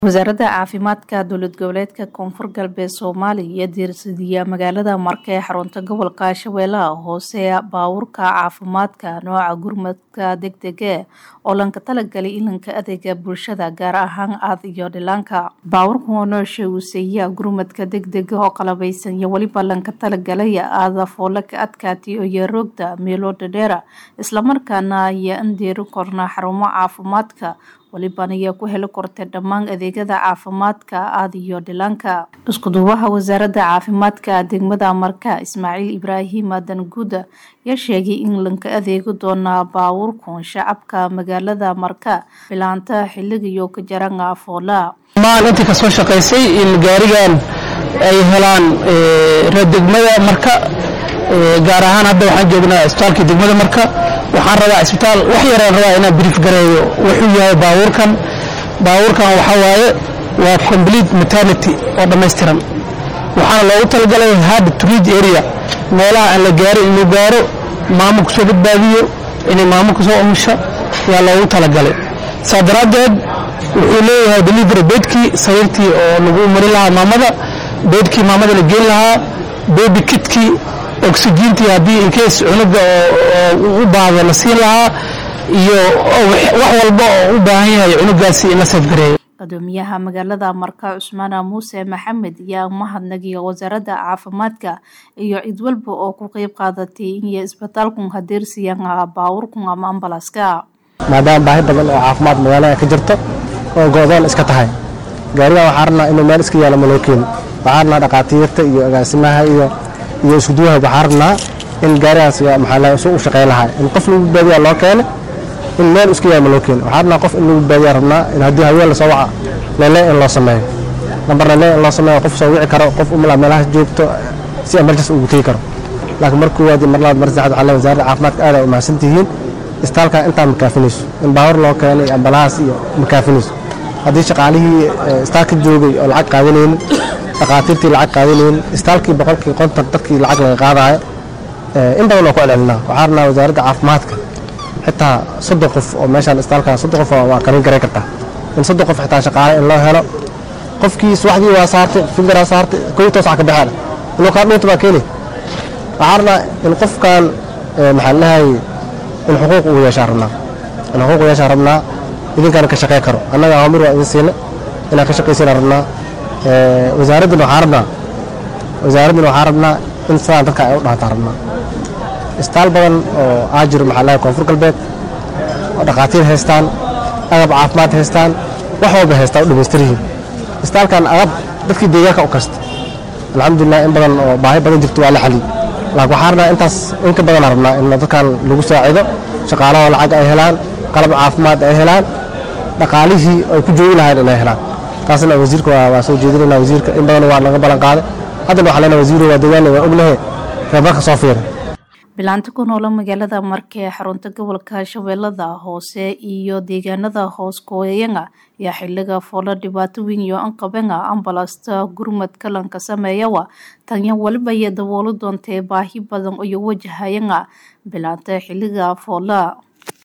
wasaaradda caafimaadka dowlad goboleedka koonfur galbeed soomaaliya diirsidiya magaalada marka ee xarunta gobolka shabeellaha hoose baawurka caafimaadka nooca gurmadka degdege oo lanka talagalay ilanka adeega bulshada gaar ahaan aad iyo dhilaanka baawurka oo noosha uuseeya gurmadka degdega oo qalabaysan iyo weliba lanka talagalay aada foole ka adkaatiyo iyo roogda meelo dhadheera islamarkaana ayaa andeeri korna xarumo caafimaadka waliban ayaa ku heli kortay dhammaan adeegyada caafimaadka aad iyo dhilaanka iskuduwaha wasaaradda caafimaadka degmada marka ismaaciil ibraahim aadan guuda ayaa sheegay in lanka adeegi doonaa baawurkun shacabka magaalada marka bilaanta xiligiyo ka jaran afoola maan intii ka soo shaqaysay in gaarigan ay helaan degmada marka gaar ahaan hadda waxaan joognaa isbitaalkii degmada marka waxaan rabaa isbitaal wax yaraan rabaa inaan brief gareeyo wuxuu yahay baawurkan baawurkan waxaa waaye waa complete maternity oo dhammaystiran waxaana loogu talagalay hard to reach area meelaha aan la gaarin inuu gaaro maamo kusoo badbaadiyo inay maamo kusoo umusho yaa loogu talagalay saa daraaddeed wuxuu leeyahay delivery beedkii sariirtii oo lagu mari lahaa maamada beedkii maamada la geen lahaa baby kitkii oxygentii haddii inkeys cunuga oo u baahdo la siin lahaa iyo wax walba oo u baahan yahay cunugaasi in la seefgareeyo gudoomiyaha magaalada marka cusmaana muuse maxamed ayaa mahadnagiya wasaaradda caafimaadka iyo cid walba oo ku qeyb qaadatay inay isbitaalkun hadeersiiyaan baawurkun ama ambalaska maadaama baahi badan oo caafimaad magaalada ka jirto oo go-doon iska tahay gaarigan waxaa rabnaa inuu meel iska yaalo maloo keeni waxaa rabnaa dhaqaatiirta iyo agaasimaha iyo iyo iskuduwaha waxaa rabnaa in gaarigaas maxaa isu u shaqey lahaa in qof lagu badbaadiyaa loo keene in meel iska yaama loo keene waxaa rabnaa qof in lagu badbaadiyaa rabnaa in haddii haween lasoo waca leele in loo sameeyo lambar leele in loo sameeyo qof soo wici karo qof umala meelahaas joogto si emergency ugu tegi karo laakiin mar koowaad mar labaad mar saddexaad waxaa le wasaaradda caafimaadka aad ay u mahadsan tihiin istaalkaa intaa makaafinayso in baawar loo keenay ambalahaas iyo makaafinayso haddii shaqaalihii istaalka joogay oo lacag qaadanaynin dhaqaatiirtii lacag qaadanaynin istaalkii boqolkii konton dadkii lacag laga qaadaayo in badan oo ku celcelinaa waxaa rabnaa wasaaradda caafimaadka xitaa soddon qof oo meeshaan istaalkan soddon qof waa karin garay kartaa in soddon qof xitaa shaqaale in loo helo qofkii subaxdii waa saartay fingaraa saartay kow toos ka baxeen inuu kaa dhuunta baa keeni waxaa rabnaa in qofkan maxaa lahay in xuquuq uu yeeshaa rabnaa in xuquuq uu yeeshaa rabnaa idinkaana ka shaqey karo annaga awaamir waa idin siina inaan ka shaqaysana rabnaa wasaaraddana waxaa rabnaa wasaaraddana waxaa rabnaa in sidaan dadka ay u dhaataa rabnaa istaal badan oo aa jiro maxaa lahay koonfur galbeed oo dhaqaatiir haystaan agab caafimaad haystaan wax walba haystaan u dhamaystir yihiin istaalkan agab dadkii deegaanka u kasta alxamdulilah in badan oo baahi badan jirto waa la xaliy laakiin waxaa rabnaa intaas in ka badanaa rabnaa in dadkan lagu saacido shaqaalaha lacag ay helaan qalab caafimaad ay helaan dhaqaalihii ay ku joogi lahayn inay helaan taasna wasiirka waa soo jeedinayna wasiirka in badan waa laga ballan qaaday haddana waxaa leenahay wasiiru waa deegaanle waa ognahe reebarka soo fiira bilaanta ku noola magaalada marka ee xarunta gobolka shabeellada hoose iyo deegaanada hoos kooyanga ayaa xiliga foola dhibaato weyn iyo anqabenga ambalasta gurmad kalanka sameeyawa tanya waliba iyo daboolo doontee baahi badan iyo wajahayanga bilaanta xiliga foola